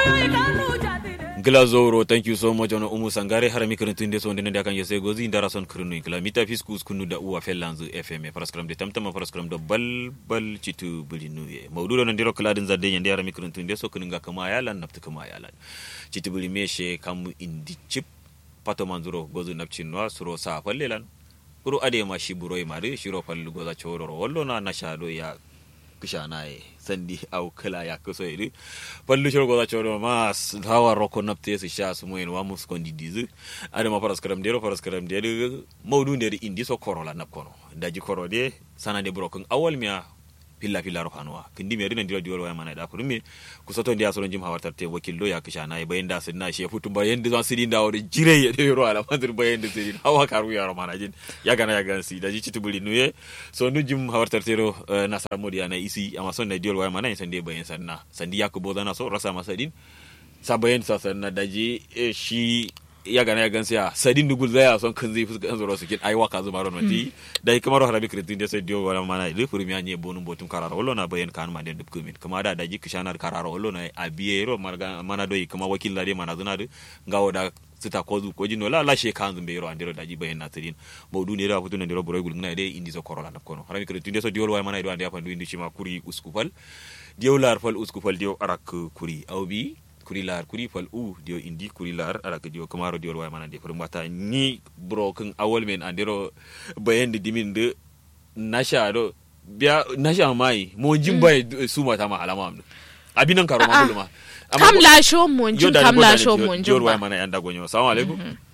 glazoro thank you so much ono umu sangare harami kirintinde so ndene dakan yese gozi ndara son kirinu kila mita fiskus kunu da uwa fellanzu fm paraskram de tamtama paraskram do bal bal citu bulinu ye mawdudo nan diro kladin zadde nyande harami kirintinde so kuninga kama yalan naftu kama yalan citu buli meshe kamu indi chip pato manzuro gozu napchinwa suro sa fallelan kuru ade ma shi buroi mari shiro fallu goza chororo wallo na nashado ya kushanaye sandi au kala ya kuso iri pallu shoro goda choro mas hawa roko napte su sha su moyen wa mus kondi dizu ada ma paras karam dero paras karam dero mawdu nderi indi so korola nap kono daji koro de sana de brokun awal miya pilla pilla ro hanwa kindi meri nan diro diwol wa mana da kurmi ku soto ndiya so jim hawar tarte wakillo ya kishana e bayin da sinna she futum bayin da sidin da wori jire ya de ro ala madur bayin da sidin hawa karu ya ro mana jin ya gana ya gansi daji citubuli nuye so nu jim hawar tarte ro nasar modiya na isi amma son na diwol wa mana sande bayin sanna sandi ya ku bodana so rasa masa din sa bayin sa sanna daji shi ya gana ya gansi ya sadin dugul zaya son kan zai fuska zoro su kin aiwa ka zuma ron mati da kamar harabi kritin da sai dio wala mana ile furmi anye bonum botum karara wallo na bayan kan ma den dubku min kuma da daji kishanar karara wallo na abiye ro mana doyi kuma wakil da mana zuna da gawo da sita kozu ko jino la la she kan zumbe ro andiro daji bayan natirin mawdu ne da futu ne ro buro gul na de indi so korola na kono harabi kritin da so dio wala mana do ande afandu indi shima kuri uskufal dio lar fal uskufal dio arak kuri awbi kuri lar kuri fal u dio indi kuri lar ara ke dio kamaro dio way manande fur mata ni bro kun awol men andiro bayen de dimin de nasha do biya nasha mai mo jimba mm. su mata ma alama amna abinan karo ma buluma kam la sho mo jim kam la sho mo jim dio way mana yanda gonyo assalamu alaikum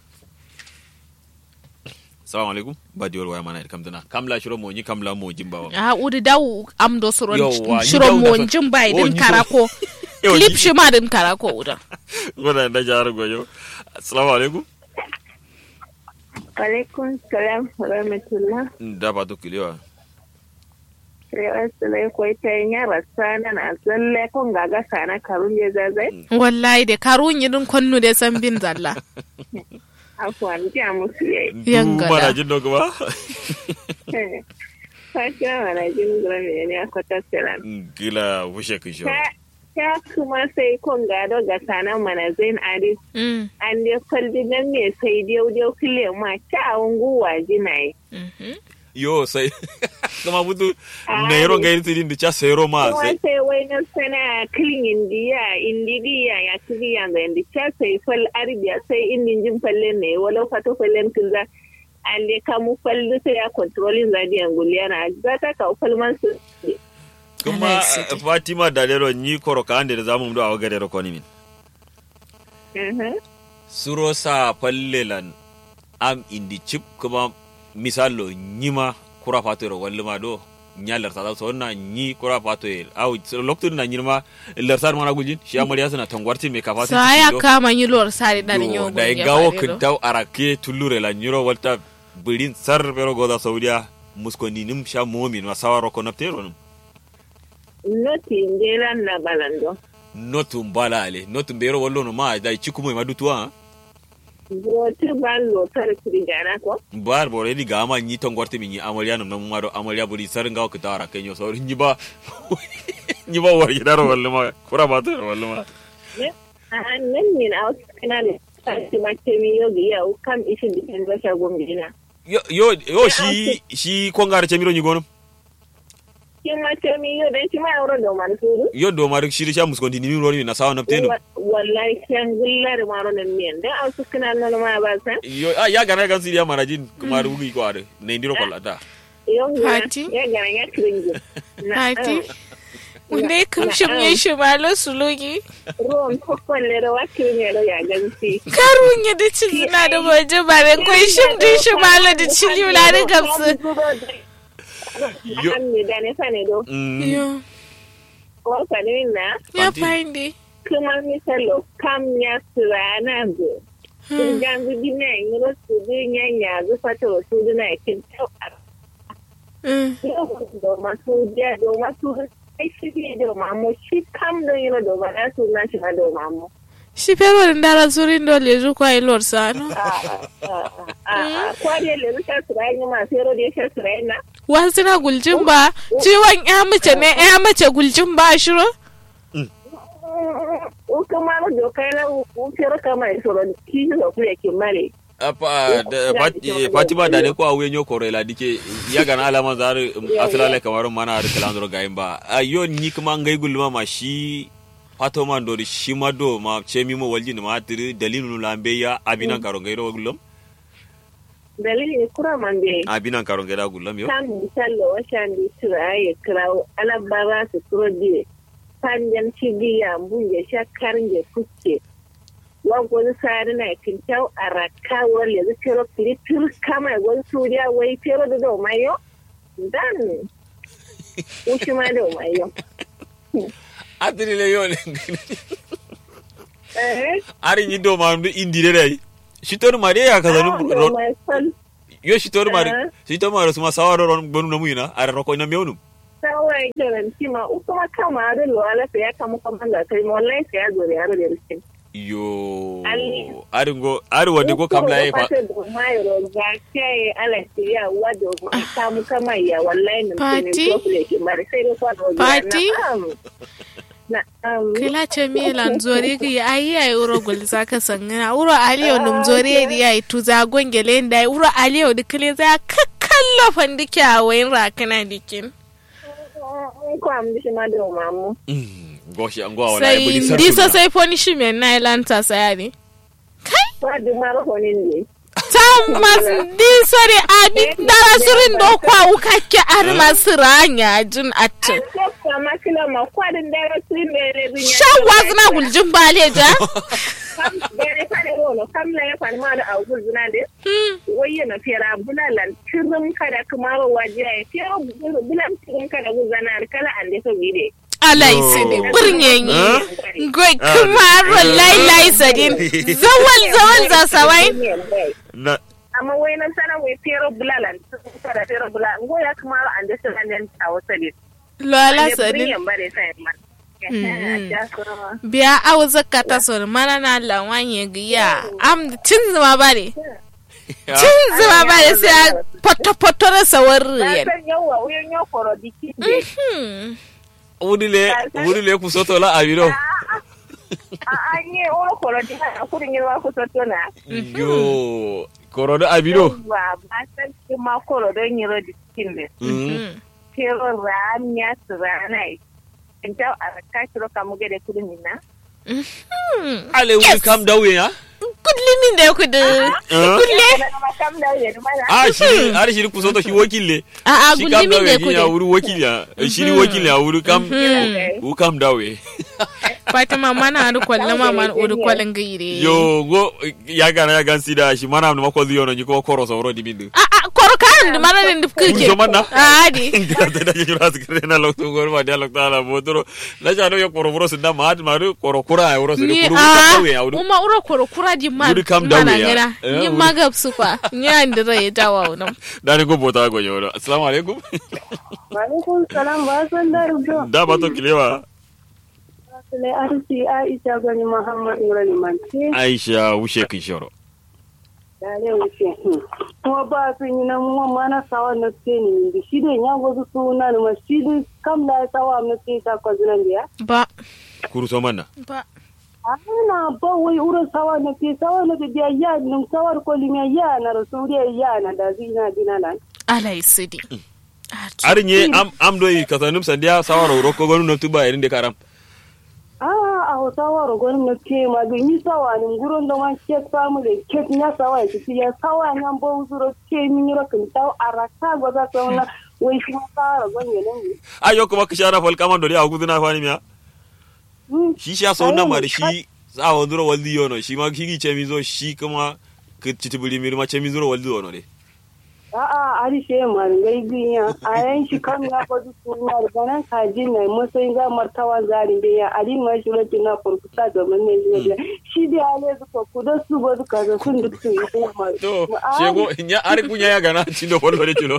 assalamu alaikum ba dio way mana kam dana kam la shiro mo ni kam la mo jimba wa a udi daw am do soro shiro mo jimba idin karako clip shi ma din kara ko wuda. Muna da jihar Goyo. Assalamu alaikum. Alaikum salam wa rahmatullah. Da ba to kilewa. Rewa sulai ko ita yin yara sana na tsalle kon gaga sana karun ya zazai. Wallahi da karun yi din konnu da san bin zalla. Afwan ji a musu yayi. Yangada. Mana jin dogo ba? Fakira mana jin gura me ne a kwata salam. Gila wushe kisho. ta kuma sai kon gado ga sanan mana zain adis an dai kwalbi nan ne sai dai dai kule ma ta unguwa jinaye yo sai kuma butu na yaro ga yirti din da cha sai ro ma sai sai wai na sana clean indiya indiya ya kiriya ga indi cha sai fal arbiya sai indin jin falle ne wala fato fallen kinza an dai kamu fallu sai ya controlling zadiyan guliyana za ta ka falman su kuma fatima dalero ni koro ka ande da zamu do awa gare ko ni min suro sa fallelan am indi chip kuma misalo nyima kura fato ro walluma do nyalar ta so na nyi kura fato el aw lokto na nyima larsar mana gujin shi amariya suna tangwarti me kafa sa ya kama yi lor sari dan nyo da gawo kintaw arake tulure la nyiro walta birin sar pero goda saudiya muskoni nim sha momin wasawaro ko naptero num noti ndelan na balando notu mbalale notu mbero wallo no ma dai chikumo ma dutua Brotir ban lotar kirigana ko? Bar bore di gama nyi tongorte mi nyi amarya nam nam maro amarya buri sar ngaw kita ara kenyo so nyi ba nyi ba war yidar wallo ma kura ba to wallo ma Ne? Ah nan min out kana ne. Sai ma ce mi yogi ya kam ishin dipen ba sha gombina. yo yo yo shi shi kongare chemiro nyi gono Kin ma ce mi yo dan shi ma euro do man suru. yo do mar shiri sha muskondi ni roni na sawa napteno Wallahi kan gullar maro nan miyan dan au sukuna nan ma ba san. yo ah, ya gana gan siriya marajin kuma rugi ko are ne ndiro kollata Yon Hati? ya ga ya kiringi. Hati? Wanda ya kamshi mai shi malo sulugi. Ruwan kokkolle da wakil ne da ya gansi. Karun ya da cili na da waje ba da kwai shim din shi malo da cili na da gamsu. Yo. An ne da ne sane do. mm Yo, Wasa ne na. ya Fanti. fahimde. kuma misalo kam ya sirana go Kurgan zu dina yi rasu dunya ya zu fata wasu dina ya kin tau a do masu dia do masu ai shi ne do mamu shi kam do yi do ba na su na shi na do mamu. Shi pero da ndara zurin do le zu kwa ilor sano. Kwariya le rusha sirai ne masu yaro da ya sha sirai na. Wasu na guljin ba, ciwon ya mace ne ya mace guljin ba shiro. O kuma do kai na ku fero kama isoro ki zo ku yake mare fatima da ne ko awuye nyo koro ila dike ya gana alama zar asalale kamar mana har kalandro gayin ba ayo ni kuma ngai gulma ma shi fato man do shi ma do ma chemi mo walji ma tiri dalilu lambe ya abinan karo ngai ro gulum dalili kura man be abinan karo ngai da gulum yo kan misallo washan di tura ya krawo alabara su turo dire panjan cibiya bunje shakkar je kuske wagwani sari na kintau a raka wale yanzu fero filitur kama ya gwani suriya wai fero da dau mayo dan wushi ma dau mayo adiri le yo ne ari ni do ma ndu indi de dai shitor ma de ya kaza nu yo shitor ma shitor ma su ma sawaro ron bonu na muyina ara roko na mewnu sawai kenan kima ukuma kama da lo ala ya kama kama da kai wallahi sai ya zo da yaro da rishin yo ari ngo ari wadi ko kam la fa mayro ga kai ala ya wado kamu kama ya wallahi nan ne ko ke mare sai ko Pati? kila ce milan zore ki ayi ay uro gol zaka sangana uro aliyo num zore di ay tu za gongele nda uro aliyo di kile za kakkallo fandike a wayin rakana dikin ko am dishi ma do mamu goshi an gwa wala sai disa sai punishment na ilanta sayari kai ba du maro honin ne ta mas di sore abi dara surin do kwa ukakke ar masiranya jin atin kama kila ma kwadin dara surin bere binya shan wazna guljin baleja kam bere fare rono kam la ya fare ma da awul zuna de waye na fera bulalan tirum kada kuma waje ya fera bulan tirum kada guzana kala ande so bide alai sidi birnyenyi goi kumaro lai lai sadin zawal zawal za sawai na amma wai nan sana wai fero bulalan kada fero bulalan go ya kuma an da sana nan a wasa ne lola sadin bare sai man biya awu zakata son mana na lawanye giya am cin zuma bare cin zuma bare sai poto poto da sawar riyan yawa wuyan yo koro diki wudile wudile ku soto la abiro a nye o koro di na kudin yirwa ku soto na yo koro da abiro ba ba san ki ma koro don yiro dikin ne kero ran ya tsranai inta a ka kiro kamu gede kudin na ale wuri kam dawe ya kudlimin da kudu kudle a shi har shi ku soto shi wakille a a shi kam gudlimin da dawe ya kudu wuri wakil ya shi ni wakil ya wuri kam u kam dawe fatima mana adu kwalle ma man udu kwalin gaire yo go ya gana ya gan sida shi mana ma ko ziyo no ni ko koro so ro dimindu a a koro kan da mana da kuke Zo manna? a di ngata da jura sikre na lokto gor ma dia lokta la bodoro la jano yo koro bro sinda ma ma koro kura ya wuro so ni kuru a ka dawe ya wuri uma uro koro kura di man Wuri kam mana dawe ya. ngana Eh, ni wuri- magab sufa ni andira ya jawa wannan dani go bota go yo assalamu alaikum Alaikum salam ba san da rubutu. da ba to kilewa Sule arsi Aisha gani Muhammad Nurani Manti. aisha wushe kin shoro Dare wuce. Kuma ba sun yi nan mu mana sawa na ce ni da shi da ya gozu suna da masjidi kam da sawa na ce ta ko zunan biya. ba kuru so manna ba Ana ba wai ura sawa na ce sawa na da biya ya nun sawar ko limiya ya na rasuliya ya na da zina dina nan. alai sidi arnye am am do yi kasanum sandia sawaro ro ko gonu no tuba irin de karam Ah, a hausawa rogon na ce ma ga yi sawa ni gurin da man ke samu da ke ya sawa ya ci ya sawa ya ba uzuro ce min yi rokin ta araka ga za ta wannan wai shi ma sawa rogon ya nan ne. ayo kuma kishara fal kaman do dia guduna fani miya Hmm. shi sha so na ma da shi za wa nduro waldi yono shi ma kigi ce mi zo shi kuma ke titibuli mi ma ce mi zuro waldi yono de A'a, ari she ma ngai ginya a yan shi kan ya ba su suna da ganan kaji ne musayin za martawa zarin da ya ari ma shi rokin na furkuta da mun ne shi shi da ya le su ku da su ba su kaza sun duk su yi ma. to shego nya ari kunya ya gana cindo wolo de chulo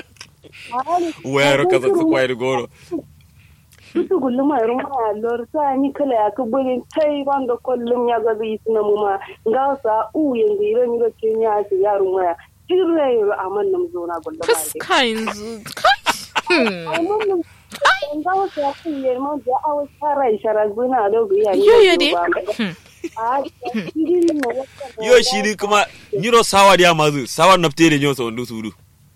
wayar kaza su kwai goro Susu kullum a rumma a lor sa ni kala ya ka bulin tai wanda kullum ya ga zai suna mu ma ga sa u yanzu ire ni ga kenya ya ya rumma ya jirre yaro a man nam zo na gullum a dai. fuska yanzu kai Hmm. Ai man nam ga wasa ya kun yi man da awa shara shara guna da ga ya yo yo de Hmm. a shiri na wata yo shi ni kuma nyiro sawa dia mazu sawa naftere nyo so ndu sudu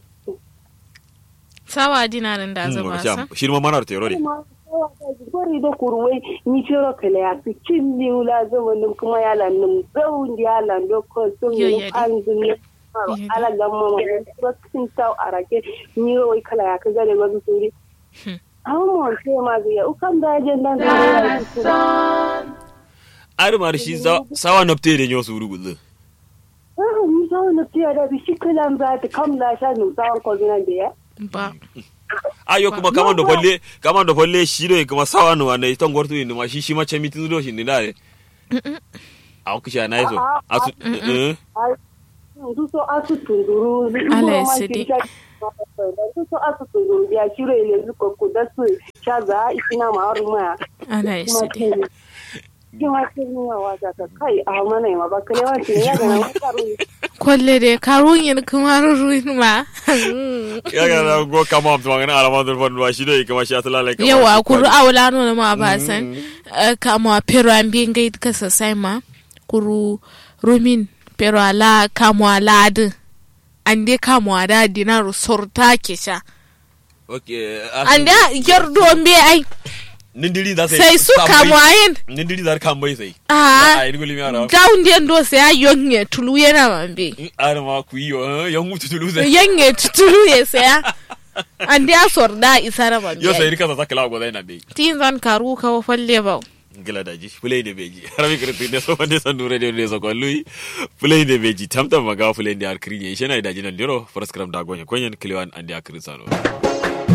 sawa dinarin da zaba sa shi ma manar tero de gori da kurwai ni fero kala ya fi cin ni wula zama nim kuma ya lan nim zaun di ya lan do ko sun Yo, ni yadi. an zun ne Yadi. ala gamma ma ko sin taw arake ni ro wai kala ya ka gare ba su ri Hmm. amma sai ma zai ukan da je dan da ya ci ar mar shi za- sawa naftere nyo sudu gudu ah ni zaun na tiya da bi shi kala ba ta kam la sha ni zaun ko dinan da ya ba ayo kuma kaman do folle kaman do folle shi do kuma sawa no wane ton gortu ni ma shi shi ma chemi tu do shi ni dare a ku sha naiso asu eh du so asu tunduru Allah ya sidi. du so asu tunduru ya shiro ile zuko ko da su shaza ikina ma aruma ana kuma isi ke kuma ke ni wa wata ka kai a mana ma ba kale wa ce ya ga na karu kwalle de karun yin kuma ruruin ma ya ga na go kama am tuwa na alama do fon wa shi do kuma shi atala like yawa kuru awla no ma ba san kama pero ambien gai ka sasai ma kuru rumin pero ala kama ala adu ande kama ada dinaru sorta kesha okay ande yardo mbe ai nindiri da sai su kama ayin nindiri da kan bai sai ah ai nguli mi ara down den do sai ayonye tulu yana mambe in ara ma ku yi yo yan mutu tulu sai yanye tulu ya saya ande a sorda isara mambe yo sai rika sa kala go dai na be tin zan karu ka falle ba gila daji fulai da beji harami kirti ne so wande san nure ne so ko lui fulai da beji tamtam maga fulai da arkri ye shena daji nan diro first gram da gonye konyen kliwan andi akri sano